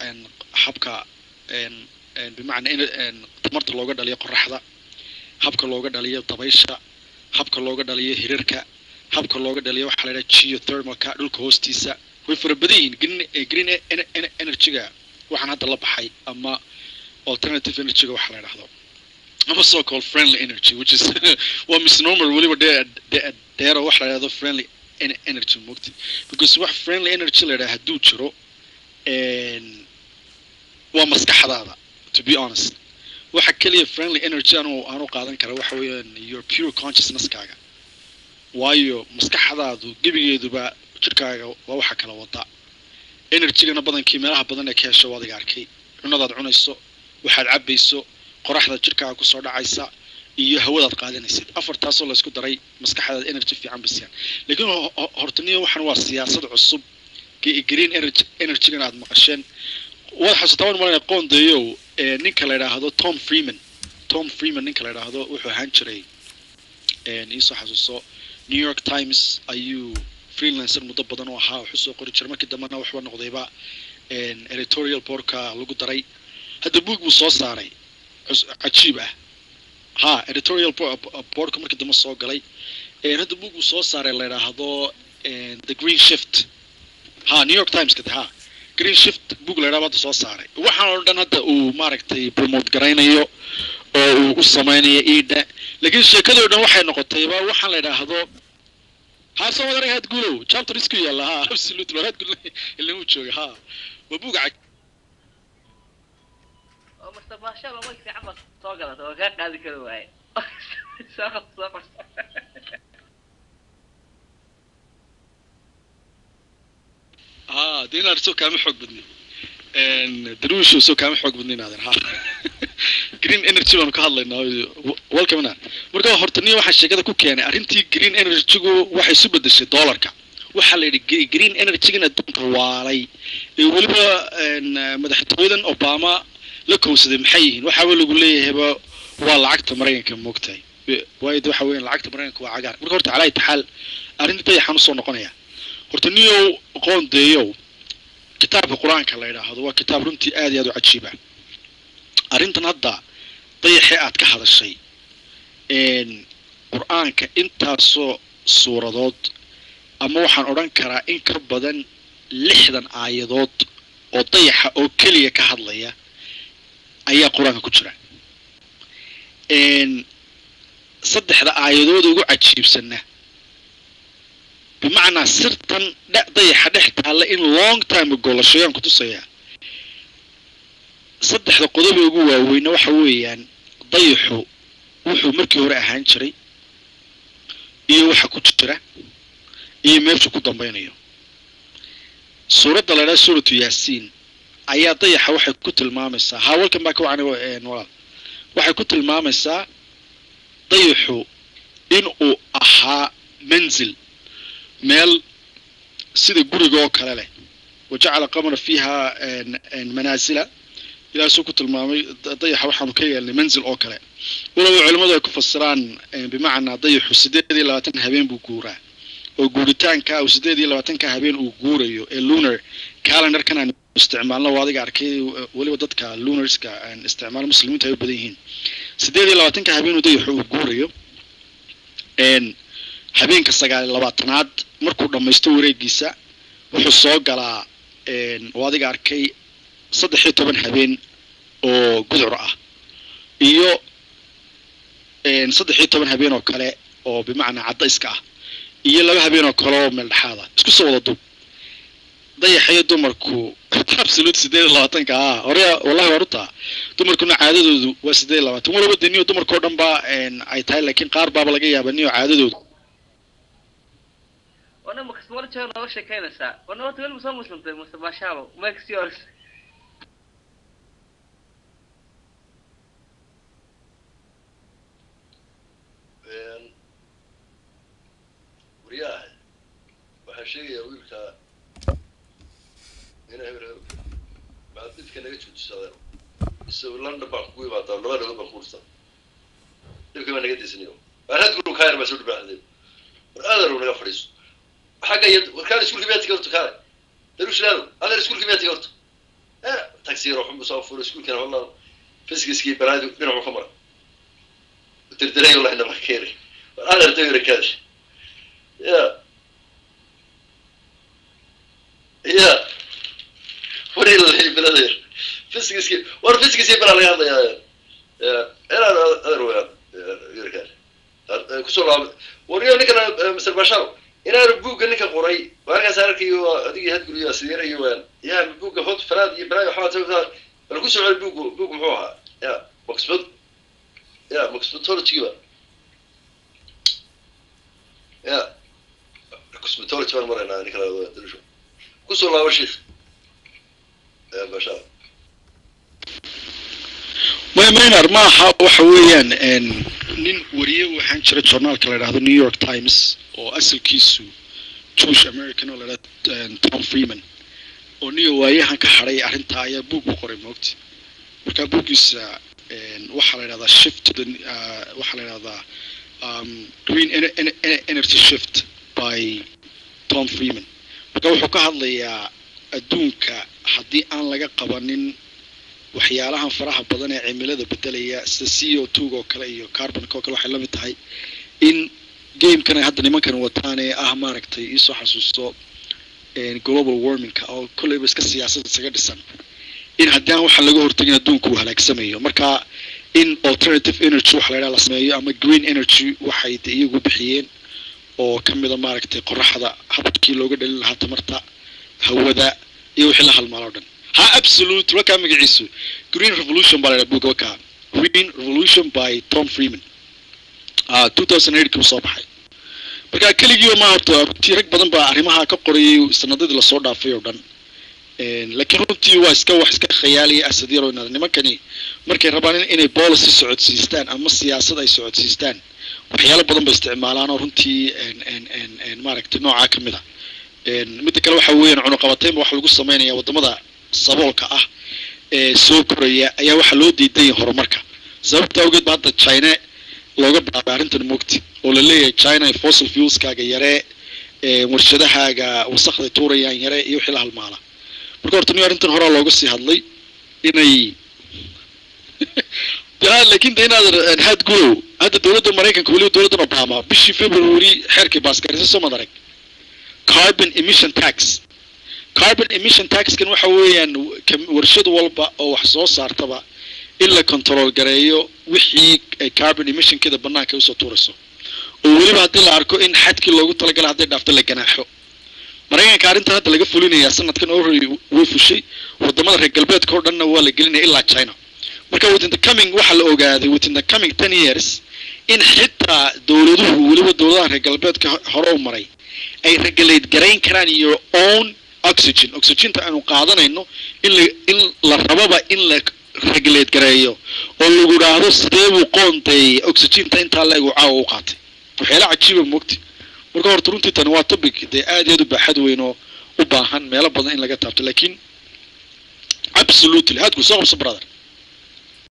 een, habka een, een, bimacnaa in een, tamarta looga dhaliyo qoraxda habka looga dhaliyo dabaysha habka looga dhaliyo hirarka habka looga dhaliyo waxaa la yidhaha geothermalka dhulka hoostiisa way fara badan yihiin green eh, green e- ener- ener- energy-ga waxaan hadda la baxay ama alternative energy-ga waxa la yidhahdo ama so called friendly energy which is waa misnomer weliba dee dee- deero waxa la yidhahdo friendly en- energy mogti because wax friendly energy la yidhaha hadduu jiro een, waa maskaxdaada to be honest waxa keliya friendly energy anu aanu qaadan kara waxa weeyaan your pure consciousnesskaaga waayo maskaxdaadu gebigeeduba jirkaaga waa waxa kala wada energygana badankii meelaha badan ee ka hesho waa adiga arkay cunadaad cunayso waxaad cabayso qoraxda jirkaaga kusoo dhacaysa iyo hawadaad qaadanaysid afartaasoo laysku daray maskaxdaada energy fiican basiyaan laakiin ho- ho- hortaniyo waxan waa siyaasad cusub ge- green energy energygana aad maqasheen waad xasuutaa waan malanaya qoondeeyow ee ninka la yidhaahdo tom freeman tom freeman ninka la yidhaahdo wuxuu ahaan jiray een, iisoo xasuuso new york times ayuu freelancer muddo badan u ahaa wuxuu soo qori jiray markii dambena waxba noqdayba een, editorial boardka lagu daray hadda book buu soo saaray cus- cajiib ah ha editorial bo- boardka markii dambe soo galay een, hadda book buu soo saaray la yidhaahdo een, the green shift ha new york times kada ha green shift book la yidhahdo hadda soo saaray waxaan oo dhan hadda uu maaragtay promote garaynayo oo uu u samaynayo iidha laakiin sheekadoo dhan waxay noqotayba waxaan la yidhaahdo ha soo wada arag had guulow chapter isku yaalla ha absolutely had guul ilaa uu jooga ha waa buug cag oo mr maashaalla way fiican baad soo galata oo kaa qaadi kari waaye soo qor soo qor ha dee inaad soo kaama xoog badnin daruushu soo kaama xoog badnin aadan ha green energy baanu ka hadlaynaa welcome inaan marka horta niyo waxaa sheekada ku keenay arrintii green energy-gu waxay isu bedeshay dollarka waxaa la yidhi gre- green energy-gan adduunka waalay ee weliba een, madaxtooyadan obama la kowsaday maxay yihiin waxaaba lagu leeyahayba waa lacagta maraykanka moogtahay waayo de waxa weeyaan lacagta maraykanka waa cagaar marka horta calaa taxaal arrintii dayaxaan usoo noqonaya horta niyow qoondeeyow kitaabka qur-aanka la yidhaahdo waa kitaab runtii aad iyo aad u cajiiba arrintan hadda dayaxee aad ka hadashay een, qur-aanka intaasoo suuradood ama waxaan odhan karaa in ka badan lixdan aayadood oo dayaxa oo keliya ka hadlaya ayaa qur-aanka ku jira een, saddexda aayadood ugu cajiibsana bimacnaa sirtan dhe- dayaxa dhex taalla in long time ago la sheegaan kutusayaa saddexda qodob ee ugu waaweyna waxa weeyaan dayaxu wuxuu markii hore ahaan jiray iyo waxa ku jira iyo meeshu ku dambeynayo suuradda la idhaha suuratu yaasiin ayaa dayaxa waxay ku tilmaamaysaa haa walkan baa ka wacan walaal waxay ku tilmaamaysaa dayaxu in uu ahaa manzil meel sida guriga oo kale leh wajacala qamara fiiha een- een manaasila ilaasuu ku tilmaamay da- dayaxa waxaanu ka yeelnay manzil oo kale waloba culimmadu ay ku fasiraan een, bimacnaa dayaxu sideed iyo labaatan habeen buu guuraa oo guuritaanka uu sideed iyo labaatanka habeen uu guurayo ee lunar calendarkan aan isticmaalno waa adiga arkay eh, weliba dadka lunarska aan isticmaalo muslimiinta ay u badan yihiin sideed iyo labaatanka habeen uu dayaxu uu guurayo een habeenka sagaal iyo labaatanaad markuu dhammaysto wareegiisa wuxuu soo galaa een, oo adiga arkay saddex iyo toban habeen oo gudcur ah iyo een, saddex iyo toban habeen oo kale oo bimacnaa caddayska ah iyo laba habeen oo kale oo meel dhexaad ah isku soo wada dub dayaxayo dumarku absolute sideed iyo labaatanka ah hore wallahi waa rutaa dumarkuna caadadoodu waa sideed iyo labaatan walaba de niyo dumarkao dhan ba een, ay tahay laakiin qaar baaba laga yaaba niyo caadadoodu wana makasmalo jeer nooga sheekeynaysaa wana horta weliba soo muslimtay mr maashaalo makes yours waryaha waxaan sheegayaa wiilka ina hebel hebel baad dhibka naga joojisadeen isagu london baan kugu imaadaa laba dhagood baan kuurta dhibka baa naga daysanayo baarad guru kaayar baa soo dhibaaxday war aadarow naga fadhiiso xagga iyo warkaan iskuulka miyaa tiga horta kaale darushalaado adeer iskuulka miyaa tiga horta taxi yar oo xunbu soo furay iskuulkana wallah fiskiskii balaadi dhinacu ka mara dirdiray wallahi nama keenay war adeerta yara kaadi ya ya wari lalay biladeer fiskiskii war fiskiskii balaa laga hadlayaa ya inaan adeer weyaan yara kaadi kusoo laaba wariyo ninkan mr bashar inaan buugga ninka qoray markaas arkayo adigii hadguriyo sideerayo waan ya buugga hot falaad iyo balaayo waxbaa bal ku soo celi buuggu buuggu muxuu ahaa ya oxford ya cosmetology ba ya cosmetology baan maraynaa ninka laadalisho kusoo laabo sheikh ya basha may maynar maaha waxa weeyaan nin wariye waxaan jira journaalka la yidhahdo new york times oo asalkiisu jewish american oo la yidhahdo tom freeman oo niyo waayahan ka hadhay arrintaa ayaa buug u qoray moogti marka buuggiisa waxaa la yidhahdaa shift to the uh, waxaa la yidhahdaa um, green ener- ener- ener- energy shift by tom freeman marka wuxuu ka hadlayaa adduunka haddii aan laga qabanin waxyaalahan faraha badan ee cimilada bedelaya sida c o two oo kale iyo carbonka oo kale waxay la mid tahay in gamekan ay hadda nimankan wataan ee ah maaragtay iisoo xasuusto global warmingka oo kolleyba iska siyaasada isaga dhisan in haddii aan waxaan laga hortagin adduunku uu halaagsamayo marka in alternative energy waxa la yidhaha la sameeyo ama green energy waxay de iyagu bixiyeen oo ka mida maaragtay qoraxda habkii looga dhalin lahaa tamarta hawada iyo wixii la halmaalo o dhan ha absolute wakaa magaciisu green revolution baa la yidhaha buugga wakaa green revolution by tom freeman uh, 2008 kii soo baxay marka keligiiba ma horta runtii rag badan baa arrimaha ka qorayay sanadadii lasoo dhaafay oo dhan laakiin runtii waa iska wax iska khayaaliya asad yaro inaad nimankani markay rabaan in- inay policy socodsiistaan ama siyaasad ay socodsiistaan waxyaalo badan bay isticmaalaan oo runtii en- en- en- en maaragtay noocaa ka mid a midda kale waxa weeyaan cunuqabateynba waxa lagu sameynaya wadamada saboolka ah ee soo koraya ayaa waxaa loo diidan yahay horumarka sababta awgeed ba hadda china looga bilaabay arrintan mugti oo la leeyahay china ay fossil fuelskaaga yaree ee warshadahaaga wasakday tuurayaan yare iyo wixii la halmaala marka horta nin arrintan horaa looga sii hadlay inay ya laakiin de inaad had gurow hadda dowladda maraykanka weliba dowladdan obama bishii february xeerkii baaskarisay soo madarag carbon emission tax carbon emission taxkan waxa weeyaan kam- warshad walba oo wax soo saartaba in la control gareeyo wixii ay carbon emissionkeeda banaanka usoo tuurayso oo weliba haddii la arko in xadkii loogu talagalay hadday dhaafto la ganaaxo maraykanka arrintan hadda laga fulinayaa sanadkan already way fushay wadamada reer galbeedka oo dhanna waa la gelinaya ilaa china marka within the coming waxaa la ogaaday within the coming ten years in xitaa dowladuhu weliba dowladaha reer galbeedka ho- hore u maray ay regulate garayn karaan your own oxygen oxygenta aanu qaadanayno in la in la rababa in la regulate gareeyo oo lagu dhaahdo sidee buu qoonteeyey oxygenta intaa la egu caawa u qaatay waxyaala cajiiba mogti marka horta runtii tani waa topic dee aad iyo aad u baaxad weyn oo u baahan meelo badan in laga taabto laakiin absolutely hadku soo qabso brother